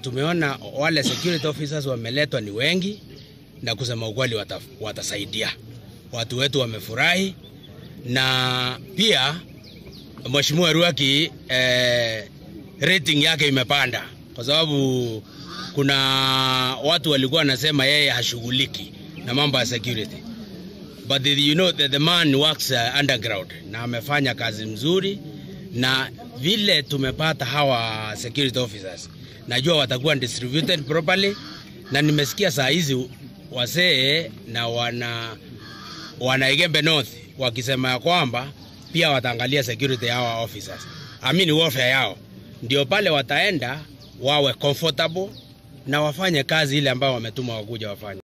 Tumeona wale security officers wameletwa ni wengi, na kusema ukweli wata, watasaidia watu wetu. Wamefurahi na pia Mheshimiwa Ruaki eh, rating yake imepanda kwa sababu kuna watu walikuwa wanasema yeye hashughuliki na mambo ya security but the, you know the, the man works uh, underground na amefanya kazi mzuri, na vile tumepata hawa security officers najua watakuwa distributed properly, na nimesikia saa hizi wasee na wana wana Igembe North wakisema ya kwamba pia wataangalia security ya hawa officers, I mean welfare yao, ndio pale wataenda wawe comfortable na wafanye kazi ile ambayo wametuma wakuja wafanye.